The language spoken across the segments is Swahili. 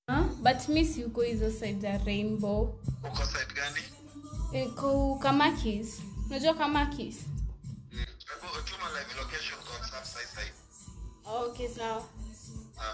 Huh? But mi si uko hizo side za Rainbow. Uko side gani? Iko Kamakis. Unajua Kamakis? Mm. Hebu tuma live location kwa WhatsApp sasa hivi. Okay, sawa. Ah.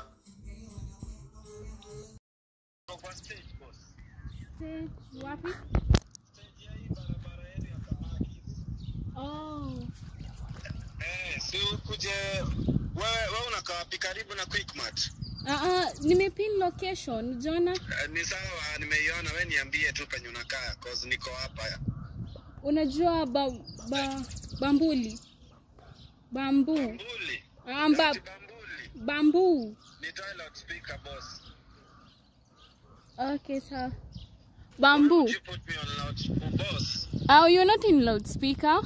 Uko kwa stage boss. Stage wapi? Stage ya hii barabara yetu ya Kamakis. Oh. Eh, si ukuje wewe wewe unakaa wapi karibu na Quickmart? Uh, uh, nimepin location, Jona. Uh, ni sawa, nimeiona. We niambie tu penye unakaa cause niko hapa. Unajua ba, ba, bambuli. Bambu. Bambuli. Amba, Ati Bambuli. bambu. Nitoe loudspeaker boss. Okay, sawa. Bamboo. You put me on loud boss. Oh, you're not in loudspeaker.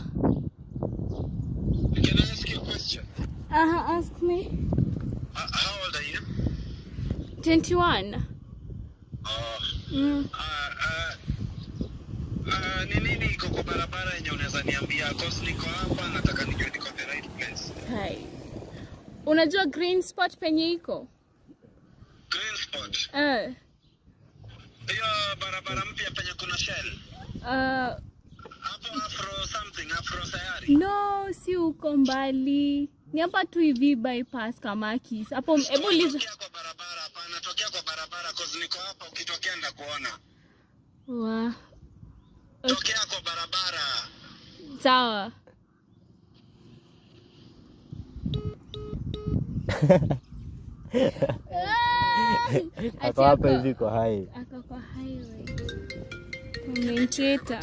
Can I ask you a question? Uh, ask me. Uh, how old are you? 21. Oh. Mm. Uh, uh, uh, ni nini iko kwa barabara yenye unaweza niambia cause niko hapa nataka nijue niko the right place. Hai. Unajua green spot penye iko? Green spot. Eh. Hiyo barabara mpya penye kuna shell. Uh, Hapo afro something, afro sayari. no, si uko mbali. Ni hapa tu hivi bypass Kamakis. Hapo hebu liza. Tokea kwa barabara hapana, tokea kwa barabara cause niko hapa ukitokea ndakuona. Wa. Tokea kwa barabara. Sawa. Ah! Ako hapa hivi kwa hai. Ako kwa highway. Commentator.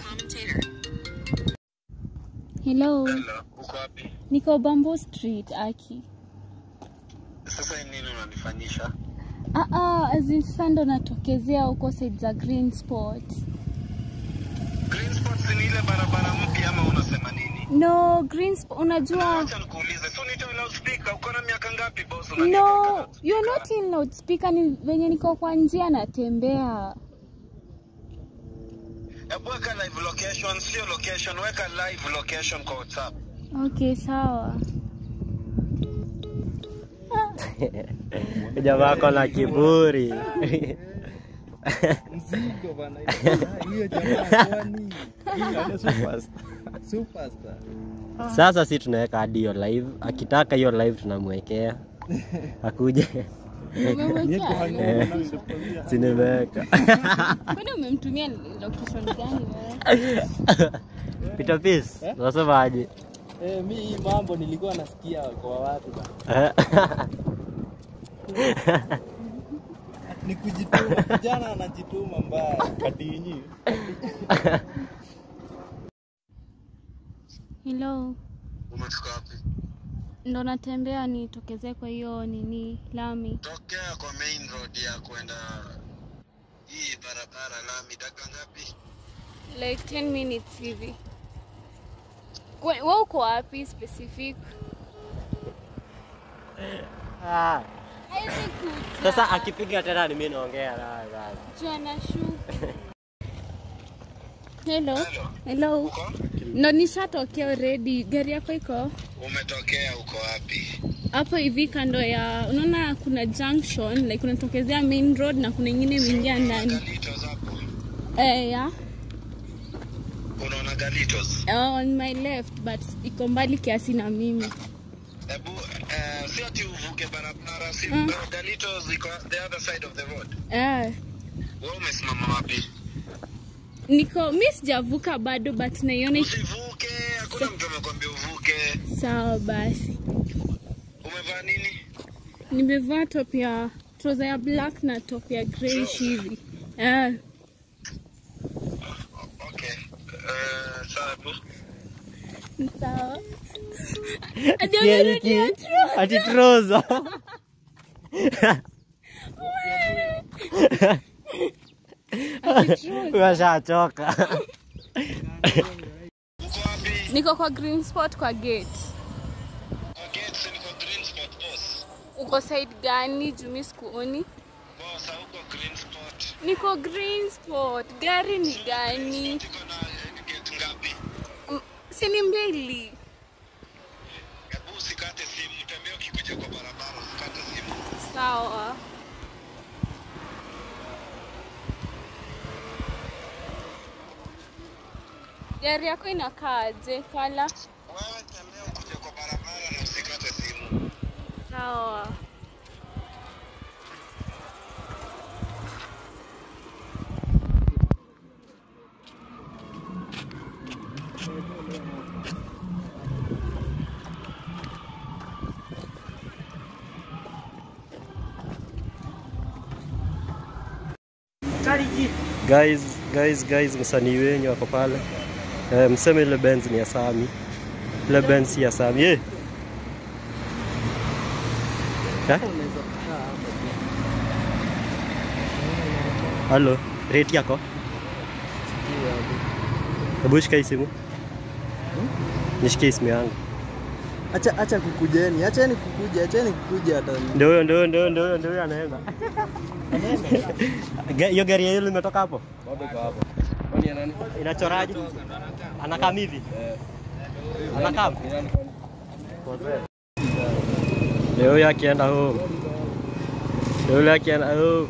Hello. Hello, uko wapi? Niko Bamboo Street, Aki. Sasa hii nini unanifanyisha? Ah ah, as in sasa ndo natokezea huko side za Green Spot. Green spots ni ile barabara mpya ama unasema nini? No, Green Spot unajua Acha nikuulize, so nitoe loudspeaker, uko na miaka ngapi boss? Unaniweka No, loudspeaker? you're not in loudspeaker ni venye niko kwa njia natembea. Hebu weka live location, sio location, weka live location kwa WhatsApp. Okay, sawa. Jamaa ako na kiburi. Mzigo bana. Hiyo jamaa kwani? Superstar. Sasa si tunaweka hadi hiyo live, akitaka hiyo live tunamwekea akuje. Umemwekea? Si nimeweka Kwani umemtumia location gani wewe? Peter Peace, unasemaje? Eh, mi hii mambo nilikuwa nasikia kwa watu bana. Ni kujituma, kijana anajituma mbaya. Kadinyi. Hello. Umetoka wapi? Ndo natembea nitokezee kwa hiyo nini lami. Tokea kwa main road ya kwenda hii barabara lami, dakika ngapi? Like 10 minutes hivi. Kwe- Wewe uko wapi specific? Ah, Haiwezi kuja. Sasa akipiga tena ni mimi naongea naye basi. Jua nashuka. Hello. Hello. Hello. Uko? Ndo nishatokea already. Gari yako iko Umetokea uko wapi? hapo hivi kando ya, unaona kuna junction like unatokezea main road na kuna ingine imeingia ndani. Galitos hapo. Eh, yeah. Unaona Galitos? Uh, on my left but iko mbali kiasi na mimi. Hebu uh, si ati uvuke barabara, si Mm. Galitos iko the other side of the road. Eh, Wewe umesimama wapi? niko mi sijavuka bado but naiona iki- Usivuke, hakuna mtu amekwambia uvuke. sawa basi. Umevaa nini? Nimevaa top ya trouser ya black na top ya grayish hivi. Eh, Okay. Uh, sawa hebu. sawa. Hadi Sikia amerudia hiki? trouser. Ati trouser. Ati trouser. Umeshachoka. Uko wapi? Niko kwa green spot kwa gate. Okay, so niko green spot boss. Uko side gani? Jumi sikuoni. Boss, hauko green spot. Niko green spot. Gari ni gani? Tuko na eh, gate ngapi? Mm, Si ni mbili. Hebu usikate simu, tembea ukikuja kwa barabara, usikate simu. Sawa. Gari yako inakaaje kala? Wewe tembea ukuje kwa barabara na usikate simu. Sawa. Guys, guys, guys, msanii wenyu wako pale. Eh, mseme ile Benz ni ya Sami. Ile Benz si ya Sami. Eh. Eh? Halo, rate yako? Hebu shika hii simu. Nishikie simu yangu. Acha acha kukujeni, acheni kukuja, acheni kukuja hata. Ndio huyo, ndio huyo, ndio huyo, ndio huyo, ndio huyo anaenda. Ga- Hiyo gari ya yule limetoka hapo? Bado kwa hapo. Kwani ya nani? Inachoraje? Anakaa hivi? Anakaa? Ndio huyo akienda home. Ndio yule akienda home.